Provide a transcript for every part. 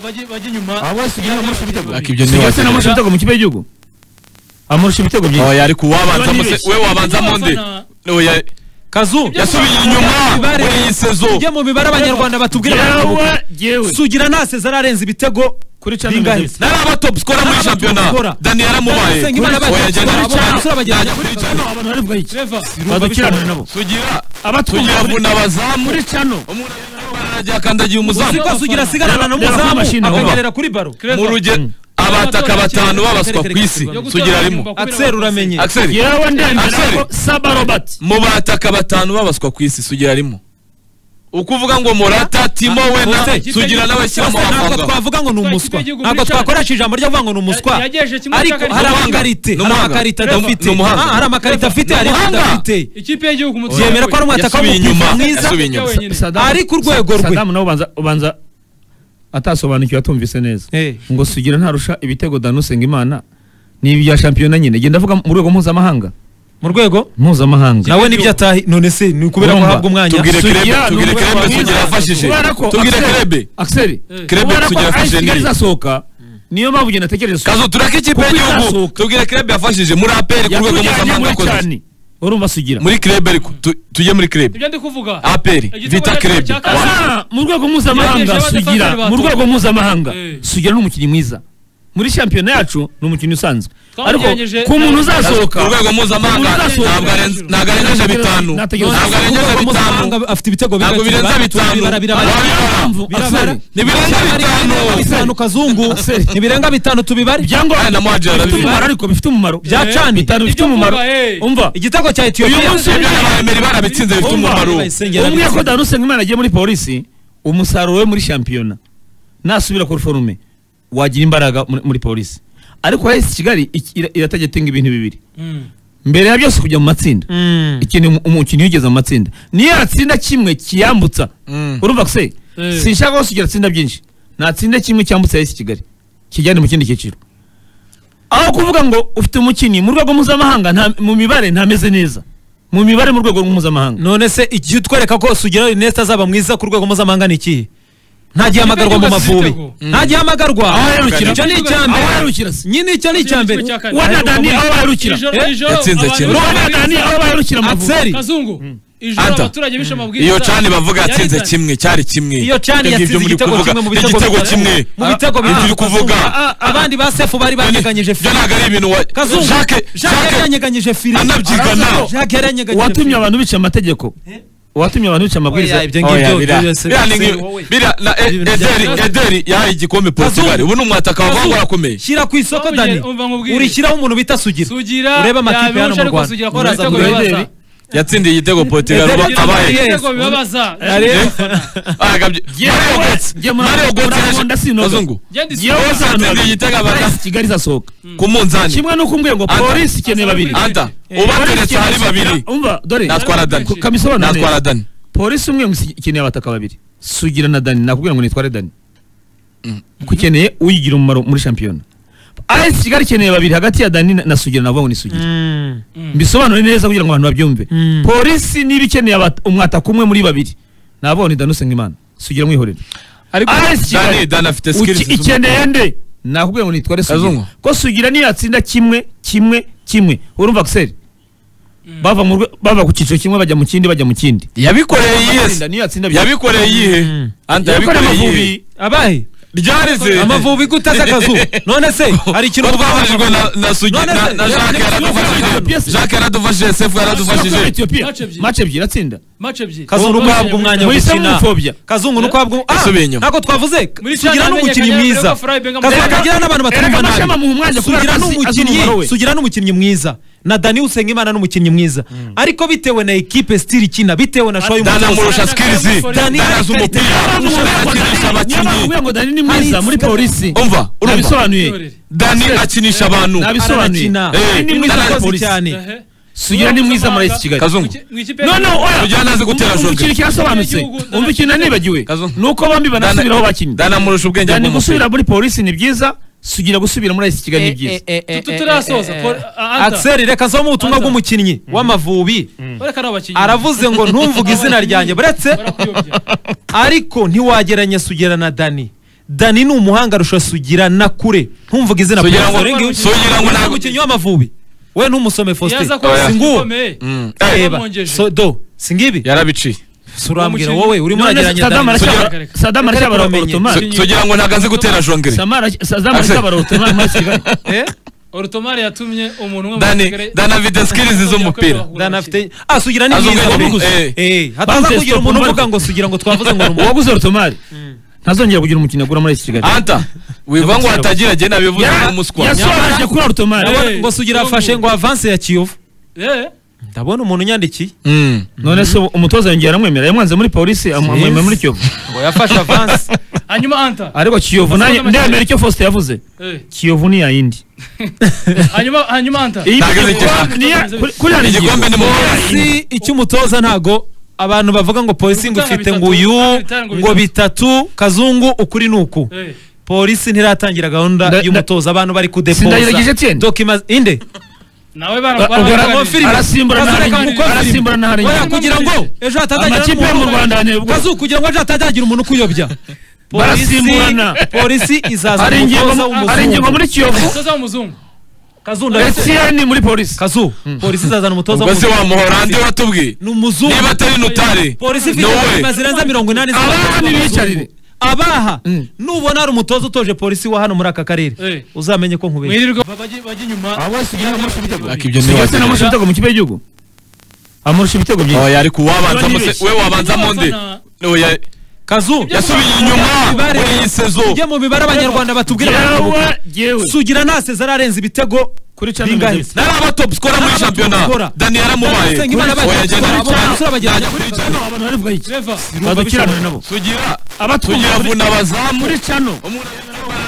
bajye inyuma abasi gina amurusha ibitego Ariko ibyo ni Sigatse namurusha ibitego mu kipe y'igihugu amurusha ibitego byinshi oya ariko uwabanza Abana muse nibeshye. we wabanza monde oya kazu yasubiye inyuma muri iyi sezo ujye mu mibare abanyarwanda batubwira yewe yewe sugira nasezara arenze ibitego kuri channel bingahe nziza. nari aba top scorer muri Nari aba top shampiyona scorer. dani yaramubaye Nari Usengimana abaye oya top jyana scorer, Richard. abasore bajyana Jyana kuri Richard. abantu bari bwayi Trevor badukiranira nabo sugira abatunga sugira kuri- vuna abazamu muri channel umuntu aragiye akandagiye umuzamu siko sugira asigarana n'umuzamu Mashini, akagerera kuri baro mu rugero abataka batanu babaswa ku isi sugira arimo akiseri uramenye axel yewe ndemera Axel. ko saba robert mu bataka batanu babaswa ku isi sugira arimo uko uvuga ngo morata timo we na Jose, sugira n'abashyira mu Bose ntabwo mafanga twavuga ngo ni umuswa Ikipe y'igihugu ntabwo muri Chad. twakoresha ijambo ryo kuvuga ngo ni umuswa Yagejeje kimwe cya ariko hari Ni kabiri. umuhanga. amakarita hari Ni amakarita umuhanga. Trevor. adafite Ni umuhanga. Ah, hari amakarita afite hari Ni umuhanga. adafite ikipe y'igihugu mu yemera ko ari umwataka Yasubiye w'umupira inyuma, mwiza yasubiye inyuma. Saddam- Ari ku rwego rwe. Saddam nawe ubanza ubanza atasobanukiwe atumvise neza Eh. ngo sugira ntarusha ibitego dani usengimana ni ibya shampiyona nyine genda avuga mu rwego mpuzamahanga mu rwego mpuzamahanga nawe nibyo atahi none se ni ukubera ko Urumva. ahabwa umwanya Tubwire Sugira Kirebe, ni tubwire umugabo Kirebe, mwiza. Sugira yafashije. Kubera ko Tubwire Axel- Kirebe. Axel Kirebe, kubera ko Sugira AS yafashije Kigali nini? izasohoka niyo mpamvu ugenda ategereza kazo turake ikipe Kuko y'igihugu irasohoka. tubwire kirebe yafashije muri aperi ku rwego yatujyanye mpuzamahanga muri yakoze cyane urumva sugira muri kirebe ariko tu- tujye muri kirebe ibyo ndi kuvuga aperi Igitego vita cya- kirebe cya Wa- Kazan. Ah, mu rwego mpuzamahanga Yegereje abadefenseri sugira ba mu rwego Togo. mpuzamahanga Eh. sugira ni umukinnyi mwiza muri shampiyona yacu ni umukinnyi usanzwe ariko Twagerageje- ku muntu uzasohoka ku rwego mpuzamahanga Umuntu uzasohoka. ntabwo arenze- ntabwo arengeje bitanu Nategereje. ntabwo Ku arengeje rwego bitanu mpuzamahanga afite ibitego ntabwo birenga birenza kimwe. bitanu Birabara, birabara. Birabara. Birabara. Axel, ntibirenza Ari bitanu ibirenga bitanu kazungu Axel. ntibirenga bitanu tubibare ibyangombwa Aya na Mohajer bifite arabizi. umumaro ariko bifite umumaro Bya Eh, cani. bitanu bifite Ibyo umumaro mvuga, eh. umva igitego cya Uyu etiyopiya munsi ibyo baremeri barabitsinze bifite Umva. umumaro Bayisengera umwe bitsinze. ko dani usengimana agiye muri polisi umusaruro we muri shampiyona nasubira ku forume wagira imbaraga muri- muri polisi ariko hesi kigali iki- ira- iratajya atinga ibintu bibiri Mm. mbere ya byose kujya mu matsinda Mm. ikintu umu- umukinnyi wigeze mu matsinda niyo yatsinda kimwe kiyambutsa Mm. urumva se sinshaka ko sugira atsinda byinshi natsinda kimwe cyambutsa yesi kigali kijyane mu kindi cyiciro aho kuvuga ngo ufite umukinnyi mu rwego mpuzamahanga nta- mu mibare ntameze neza mu mibare mu rwego mpuzamahanga none se igihe utwereka ko sugira rinete azaba mwiza ku rwego mpuzamahanga ni ikihe ntagihamagarwa mu mavubi ntagihamagarwa Aho aherukira. icyo ni icya aho mbere aherukira se nyine icyo ni icya mbere Icyo cya kane. wana dani aho aherukira Ijoro- Eh? ijoro Yatsinze abantu kimwe. bishwe wana dani aho amabwiriza. aherukira amavubi Axel kazungu ijoro Anta. abaturage bishe amabwiriza iyo cani bavuga Yari yatsinze dani. kimwe cyari kimwe iyo cani Ibyo yatsinze muri igitego kuvuga. kimwe mu Ni bitego igitego bitatu. kimwe mu bitego Ibyo bitatu uri kuvuga Ah, ah, abandi ba sefu bari banyeganyije byo fire ntabwo ari ibintu wa- kazungu Jacques- jacques yari Jacques- yanyeganyije fire anabyigana. jacques yari yanyeganyije watumye fire. abantu bica amategeko watumye abantu bica amabwiriza Oya, ibyo Oya, ngibyo bira- byose bira ni ngi- wowe. bira na e- Ibintu ederi bya- ederi yahaye igikombe portugal Kazungu. ubu ni umwataka wavangura akomeye shyira ku isoko Wabonye- dani umva nkubwire. urishyiraho umuntu bita sugira Sugira urebe amakipe hano yabirusha mu ariko rwanda Sugira akora Muraza ibitego muri bibabaza. Ederi. yatsindiye igitego portugal ubu Ederi- abaye Ederi- Ibitego bibabaza. Arebe. agabye Mario Götze- Jye muri- Mario Götze muri yaje- Rwanda sinoga. kazungu Genda Yewe isura. uzana Atsindiye abantu. igitego abaza Polisi kigali izasohoka ku munzani kimwe nuko umbwiye ngo Anta. polisi ikeneye babiri anta Eh, polisi ubateretse hari ikeneye- babiri umva dore natwara dani ku- kabisobanura natwara neza dani polisi umwe ngo ikeneye abataka babiri sugira na dani nakubwira ngo nitware dani kuko ikeneye uyigira umumaro muri shampiyona AS Kigali ikeneye babiri hagati ya Dani na- na Sugira navuga ngo ni Sugira Mm. mbisobanure neza kugira ngo abantu babyumve Mm. polisi niba ikeneye aba- umwataka umwe muri babiri navuga ngo ni Dani Usengimana Sugira mwihorere ariko AS dani Kigali dani afite uki- skills ikeneye nde nakubwira ngo nitware Sugira Kazungu. ko Sugira niyo yatsinda kimwe kimwe kimwe urumva Axel bava mu rwe- bava ku cyiciro kimwe bajya mu kindi bajya mu kindi yabikoreye Dani yiyese niyo yatsinda byinshi. yabikoreye iyihe Mm. anta Yabikoreye yabikoreye Amavubi. iyihe abahe ryareze amavubi guteze akazu none se hari ikintu twafashijwe na na sugi None na se- na jacques yaradufashije Ethiopia- jacques yaradufashije sefu yaradufashije Ethiopia. Match ebyiri. Match ebyiri atsinda Match ebyiri. kazungu nuko habwa umwanya wo Muhisemo gukina umupfobya. kazungu nuko habwa ah Yasubiye inyuma. ntabwo twavuze Muri sugira Chad n'umukinnyi yamenyekanye mwiza ko Fry Benga- kazungu Erega- akagira n'abantu batumva erega Mashami nabi amuha umwanya kubera sugira ko azi- azi n'umukinnyi umumaro we. sugira n'umukinnyi mwiza na dani usengimana n'umukinnyi mwiza ariko bitewe na ekipe stili ikina bitewe na show dani y'umutoza amurusha skills dani Dani azi yari umupira karite. akinisha abakinnyi ngo dani ni mwiza muri polisi umva urumva nabisobanuye dani akinisha abantu nabisobanuye arakina Eh, ni mwiza akoze cyane Ehe. sugira ni mwiza muri esi kigali Kazungu. Mu ikipe no no oya Sugira nazi gutera Umva- umva jogging. ikintu kirasobanutse Igihugu- umva ikintu nibagiwe Kazungu. ni uko bombi banasubiraho bakinnye dani amurusha ubwenge dani bw'umupira gusubira muri polisi ni byiza sugira gusubira muri esi kigali ni byiza Tutu turasoza. Paul- Anta. Axel reka asome ubutumwa Anta. bw'umukinnyi w'amavubi Bareka ari abakinnyi. aravuze ngo ntumvuge izina ryanjye buretse Barakuyobya. ariko ntiwageranya sugira na dani dani ni umuhanga arusha sugira na kure ntumvuga izina Sugira Prince, ngo- dore ngiwe- Sugira ngo ntabwo- umukinnyi w'amavubi we ntumusome faustin yaza kuba Oya. Nguwo. ukomeye Mm. reba yamwongeje. So- do singibi yarabiciye Si urambwira Umukinnyi- wowe urimo None urageranya Saddam Dani. aracyabara- Sugira- Saddam aracyabara Reka turamenye. Ottoman. Su- sugira ngo ntabwo azi gutera jongere Samara- Saddam Ase- aracyabara Ottoman muri Kigali. Eh? orotomari yatumye umuntu umwe mu Dani- Kigali- Dani afite skills z'umupira. Dani afite ah sugira ni Azi mwiza ubwoko wabivuze. bw'umukinnyi. Eh, hataza Banze kugira stop umuntu umubare. uvuga ngo sugira ngo twavuze ngo ni umuntu uwaguze Ottoman ntazongera kugira umukino agura muri iki Kigali anta wiva ngo hatagira agenda nabivuze Ya- nk'umuswa yasobanukiwe kuri Ottoman Hey, ngo sugira Kiyovu. afashe ngo avance ya kiyovu Eh, ndabona umuntu unyandikiye Mm. none se umutoza yongera aramwemera yamwanze muri polisi am- amwemera muri Kiyovu ngo yafashe avance hanyuma anta ariko Kiyovu nanjye ndemera icyo Faustin yavuze Eh, Kiyovu ni yayindi hanyuma hanyuma anta Iyi Ntabwo ni- igikombe- ni ya- kuri- kuri hano igikombe. igikombe ni mu polisi icy'umutoza ntago abantu bavuga ngo polisi ngo ufite ngo uyu ngo bitatu kazungu ukuri ni uku Eh, polisi ntiratangira gahunda Nda- nda- y'umutoza abantu bari Sindayiragije Etienne. dokima inde nawe Ba- barabaganiriye. ubwo filime. arasimbura na Bazareka Haringa. mu gukora arasimbura na Haringa. Oya, kugira ngo ejo amakipe yo mu Rwanda anebwa kazu kugira ngo ejo hatazagira umuntu ukuyobya Polisi- Barasimburana. polisi izaza hari ingingo umutoza mu- hari ingingo w'umuzungu muri kiyovu umutoza w'umuzungu kazu ndabona- etienne muri polisi kazu polisi izazana umutoza ubwo se w'umuzungu wa muhorandi watubwiye ni umuzungu niba atari nutari polisi ifite Nowe. inama zirenze mirongo inani Abaha nibicarire. abaha Mm. nubona hari umutoza utoje polisi wa hano muri aka karere Eh. uzamenye ko nkubera mwirirwe bajye bajye inyuma Ariko ibyo Sibyo se ntiwazira. namurusha ibitego mu kipe y'igihugu amurusha ibitego byinshi oya ariko uwabanza Ibyo ni muse- ibiki? we wabanza monde Abafana- oya kazu yasubiye inyuma Ibare- muri iyi sezo ujye mu mibare abanyarwanda batubwira yewe bakavuga. yewe sugira naseze ararenza ibitego kuri Bingahe? champions nari aba top scorer muri Nari aba top shampiyona scorer. dani yaramubaye Nsenga Imana bagiye oya genda gukora, wicara. abo basore bagira- Najya kuri channel. abantu barivuga iki Eva, badukiranure nabo sugira abatwumva sugira muri- vuna abazamu muri chano umuntu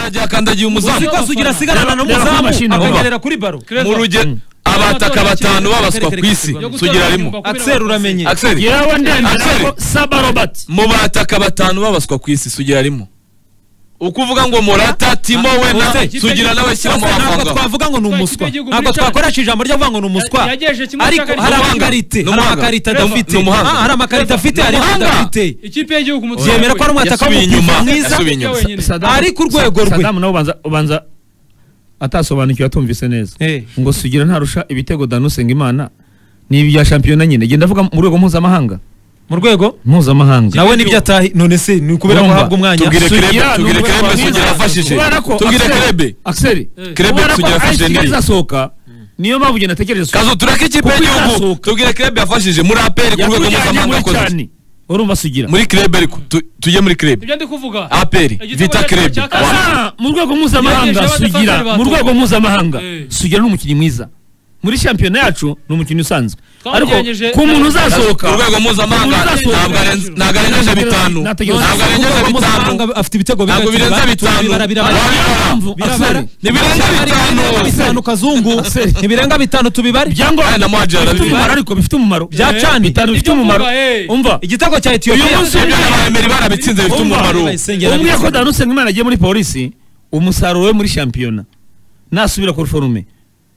aragiye akandagiye umuzamu uzi ko sugira asigarana Reba- reba n'umuzamu amashini, abo. akanyerera kuri baro Clever. mu rugero abataka batanu babaswa ku isi yo gutora sugira arimo inyuma, kubera Axel uramenye abafana- Axel yewe ndemera Axel. ko saba robert mu bataka batanu babaswa ku isi sugira arimo ukuvuga ngo morata timo we na Ose, sugira n'abashyira mu ntabwo mafanga twavuga ngo ni umuswa Ikipe y'igihugu ntabwo muri twakoresha ijambo ryo kuvuga ngo ni umuswa Ya- yagejeje kimwe ariko cya kabiri. hari Ni umuhanga. amakarite hari Ni umuhanga. amakarita Reba, adafite ni umuhanga. Ah, hari amakarita afite hari umuhanga. adafite ikipe y'igihugu umutoza yemera ko ari we. umwataka Yasubiye w'umupira inyuma, mwiza yasubiye inyuma. wenyine. Saddam- Ari ku rwego rwe. Saddam nawe ubanza ubanza atasobanukiwe atumvise neza Eh. ngo sugira ntarusha ibitego dani usengimana ni ibya shampiyona nyine genda avuga mu rwego mpuzamahanga mu rwego mpuzamahanga nawe nibyo atahi none se ni ukubera ko Urumva? ahabwa umwanya Tubwire Sugira Kirebe, ni tubwire umugabo Kirebe, mwiza. Sugira yafashije. Kubera ko Tubwire Axel- Kirebe. Axel Kirebe, kubera ko Sugira yafashe Axel nini? izasohoka niyo mpamvu njye natekereje Sugira. kazo tureke ikipe Kuko y'igihugu izasohoka. tubwire kirebe yafashije muri aperi ku rwego yakujyanye mpuzamahanga muri akoze cyane urumva sugira muri kirebe ariko tu- tujye muri kirebe ibyo ndi kuvuga aperi Igitego vita cya- kirebe cya kabiri. Ah, mu rwego mpuzamahanga Yegereje sugira abadefenseur mu rwego batowe. mpuzamahanga Eh. sugira ni umukinnyi mwiza muri shampiyona yacu ni umukinnyi usanzwe ariko Twamujyanyeje- ku muntu uzasohoka ku rwego mpuzamahanga Umuntu uzasohoka. ntabwo arenze- ntabwo arengeje bitanu Nategereje. ntabwo arengeje Ntabwo bitanu mpuzamahanga afite ibitego ntabwo birakira. birenze bitanu Turabibara, birabara. Urabibara. Birabara. Ntibirenze Birenga bitanu bitanu kazungu ntibirenga bitanu tubibare Aya na Mohamed bifite arabibara. umumaro ariko bifite umumaro Byacanye. bitanu bifite Ibyo umumaro mvuga, eh. umva igitego cya Uyu etiyopiya munsi ibyo n'abameri barabitsinze bifite Umva. umumaro Bayisengera umwe bitsinze. ko dani usengimana agiye muri polisi umusaruro we muri shampiyona nasubira kuri forume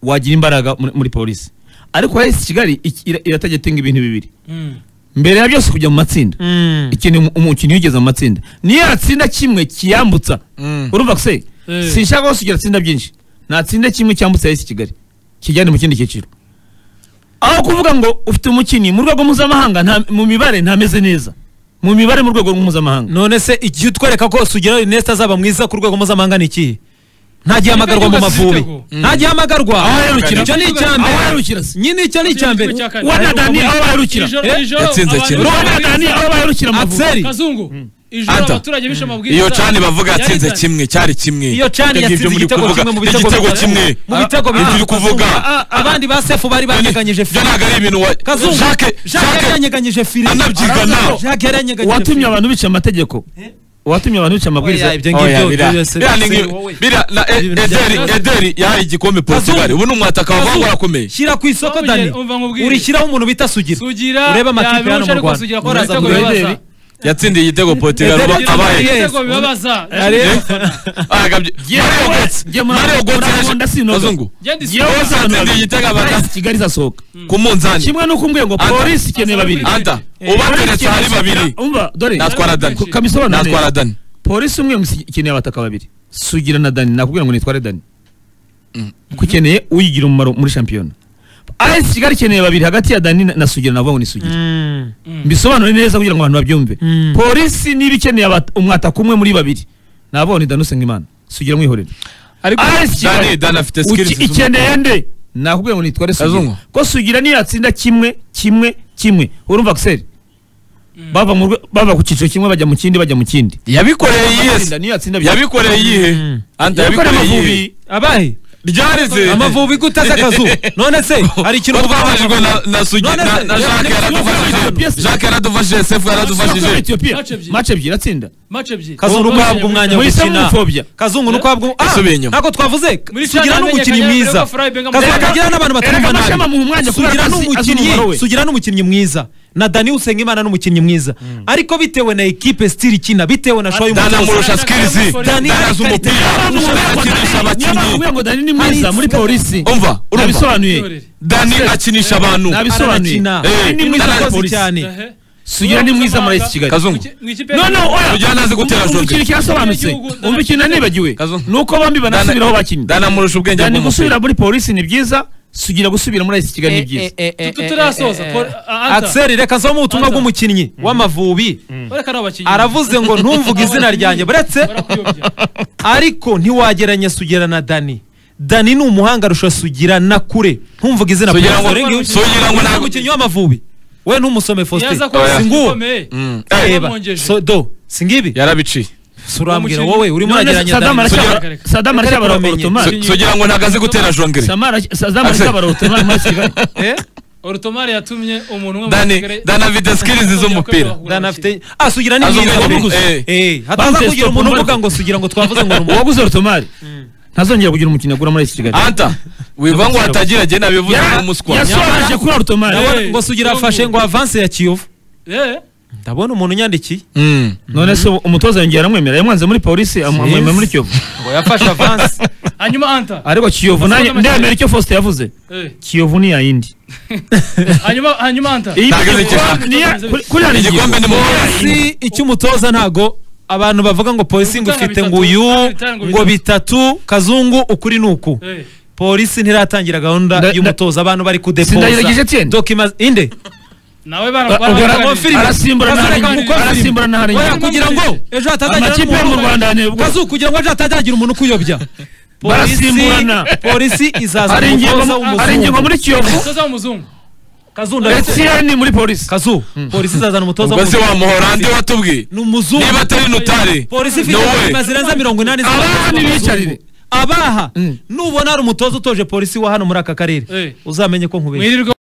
wagira imbaraga muri- muri polisi ariko hesi kigali iki- ira- iratagetinga ibintu bibiri Mm. mbere ya byose kujya mu matsinda ikintu umu- umukinnyi yigeze mu matsinda niyo yatsinda kimwe kiyambutsa Mm. urumva se Eh. sinshaka ko sugira atsinda byinshi natsinda kimwe cyambutsa hesi kigali kijyane mu kindi cyiciro aho kuvuga ngo ufite umukinnyi mu rwego mpuzamahanga nta- mu mibare ntameze neza mu mibare mu rwego mpuzamahanga none se igihe utwereka ko sugira inesita azaba mwiza ku rwego mpuzamahanga ni iki ntagihamagarwa mu Ibitego mavubi z'ibitego. ntagihamagarwa Aho aherukira. icyo ni icya aho mbere aherukira se nyine icyo ni icya mbere Igitego cya kane. wana dani aho Iri baherukira joro- Eh? iri joro Yatsinze abantu- kimwe. wana dani aho baherukira amavubi Axel kazungu ijoro Anta. abaturage bishe amabwiriza iyo cani bavuga yari yatsinze dani. kimwe cyari kimwe iyo cani Ibyo ngibyo yatsinze muri igitego kuvuga. kimwe mu Ni bitego igitego bitatu. kimwe mu bitego Ibyo uri bitatu kuvuga Ah, ah, abandi ba sefu bari banyeganyije ibyo ntabwo ari ibintu wa Kazungu Jacques- Jacques Jacques yaranyeganyije fire anabyigana Jacques yaranyeganyije uwatumye fire. abantu bica amategeko uwatumye abantu bica amabwiriza Oya, ibyo Oh, ngibyo ya, bira- byose bira ni ngi- wowe. bira na E- Ibintu ederi bya- ederi yahaye igikombe portugal ubu ni umwataka wavangwa urakomeye shyira ku isoko Wamubwire, dani umva nkubwire. urishyiraho umuntu bita sugira sugira urebe amakipe yabihuje hano mu ariko Rwanda. sugira akora Uraza ibitego kugura bibabaza. Ederi. yatsindiye igitego portugal ubu Ederi- abaye Ederi- Ibitego bibabaza Arebe. agabye mario gotse Jye muri- mario gotse muri- muri- yaje- muri- kazungu Genda isi- Yewe Yose abantu atsindiye igitego abana Hesi kigali izasohoka ku munzani kimwe nuko umbwiye ngo Anta. polisi ikeneye babiri anta ubateretse hari babiri umva dore natwara dani Ku- kabisobanure natwara neza. dani polisi umwe gusa ikeneye abataka babiri sugira na dani nakubwira ngo nitware dani kuko ukeneye uyigira umumaro muri shampiyona as kigali ikeneye babiri hagati ya dani na- na sugira navuga ngo ni sugira Mm. mbisobanure neza kugira ngo abantu babyumve Mm. polisi niba ikeneye abata- umwataka umwe muri babiri navuga ni dani usengimana sugira mwihorere ariko AS Kigali, Dani- Dani afite uki- skills z'umupira. ikeneye nde nakubwira ngo nitware sugira Kazungu. ko sugira niyo yatsinda kimwe kimwe kimwe urumva giseri bava mu rwe- bava ku cyiciro kimwe bajya mu kindi bajya mu kindi yabikoreye Yatsinda, iyihe niyo yatsinda bya- yabikoreye iyihe Mm. anta yabikoreye yabikoreye amavubi iyihe abahe ryareze amavubi gutaza akazu none se hari ikintu twabajijwe na na sugi None na se- na Jacques yaradufashije Ethiopia- Jacques yaradufashije Sefu Soko ya yaradufashije Ethiopia. Match ebyiri. Match ebyiri atsinda Match ebyiri. kazungu Match uhabwa umwanya wo ebyiri. Muhisemo gukina imfobya. kazungu nuko uhabwa ah, Asubiye inyuma. ntabwo twavuze Muri sugira Shanghai n'umukinnyi yamenyekanye mwiza ko Freiburg amutera- kazungu agira n'abantu Erega batumva Mashema nabi mu mwanya kubera sugira ko azi- azi n'umukinnyi umumaro we. sugira n'umukinnyi mwiza na dani usengimana n'umukinnyi mwiza ariko bitewe na ekipe stili ikina bitewe na shoyi Dani amurusha Dani- skills Dani Dani- azi umupira akinisha abakinnyi Niyo ngo Dani ni mwiza muri polisi umva urumva nabisobanuye Dani akinisha abantu nabisobanuye arakina Eh, ni mwiza akoze cyane Ehe. sugira ni mwiza muri AS Kigali kazungu Mu ikipe- no no oya Sugira ntazi gutera Umva joke. ikintu kirasobanutse Igihugu- umva ikintu nanibagiwe Kazungu. nuko bombi banasubiraho bakinnyi Dani amurusha ubwenge Dani bw'umupira gusubira muri polisi ni byiza sugira gusubira muri AS Kigali ni byiza Tu- Turasoza. Paul- ah, Anta. axel reka zo mu butumwa Anta. bw'umukinnyi w'amavubi Bareka nabo bakinnyi. aravuze ngo ntumvuge izina ryanjye buretse Barakuyobya. ariko ntiwageranya sugira na dani dani ni umuhanga arusha sugira na kure ntumvuge izina Sugira Paul, ngo- dore ngiyo- Sugira ngo ntabwo- umukinnyi w'amavubi we ntumusome faustin Yaza kuba Oya. singuwo ukomeye. Mm. Yaramwongeje. reba so do singibi yarabiciye Si urambwira Uwo mukinnyi- wowe urimo None urageranya Saddam dani aracyabara- Sugira- Saddam Reka aracyabara reka bamenye. Ottoman. Su- sugira ngo ntabwo azi gutera jongere Samara- Saddam Axel. aracyabara Ottoman muri AS Kigali Eh? Orotomari yatumye umuntu umwe mu Dani- Basilikare- Dani afite skills z'umupira. dani afite ah sugira ni Azi mwiza ubwenge pe. bwe. Eh, hataza Banze kugira stop umuntu umurwe. uvuga ngo sugira ngo twavuze ngo ni umuntu uwaguze Ottoman ntazongera kugira umukinnyi agura muri AS Kigali anta wiva ngo hatagira jye nabivuze nk'umuswa yasobanuye kuri Ottoman Ndabona- Eh, ngo sugira afashe ngo avanse ya kiyovu Eh, ndabona umuntu unyandikiye Mm. none se umutoza yongera aramwemera yamwanze muri polisi amwemera muri kiyovu ngo yafashe avanse hanyuma anta ariko kiyovu nanjye ndemera icyo faustin yavuze Eh, kiyovu ni yayindi hanyuma hanyuma anta Iyi Ntabwo kiyovu- igikombe- ni ya- kuri- kuri ya ngingo. igikombe ni mu si icy'umutoza ntago abantu bavuga ngo polisi ngo Gutanga ifite bitatu, ngo uyu gutanga bitatu. ngo bitatu kazungu ukuri ni uku Eh, polisi ntiratangira gahunda Nda- y'umutoza abantu bari Sindayiragije kudepoza Etienne. dokima inde nawe bana- Ubwo bana- ara- bana- filime. arasimburana Kazungu hari igihugu, ari arasimburana hari oya igihugu. kugira ngo ejo hatazagira amakipe yo mu n'umuntu rwanda ni ubwo kazu kugira ngo ejo hatazagira umuntu ukuyobya Barasimburana. polisi izaza hari umutoza ingingo hari ingingo w'umuzungu muri kiyovu Umutoza w'umuzungu. kazu ndabona etiyeni muri polisi kazu polisi izazana umutoza ubwo se wa w'umuzungu muhorande watubwiye ni umuzungu niba atari nutari polisi ifite no way. inyuma zirenza mirongo inani abana bicarire abaha Mm. nubona hari umutoza utoje polisi wa hano muri aka karere Eh. uzamenye ko nkubeshya Mwirirwe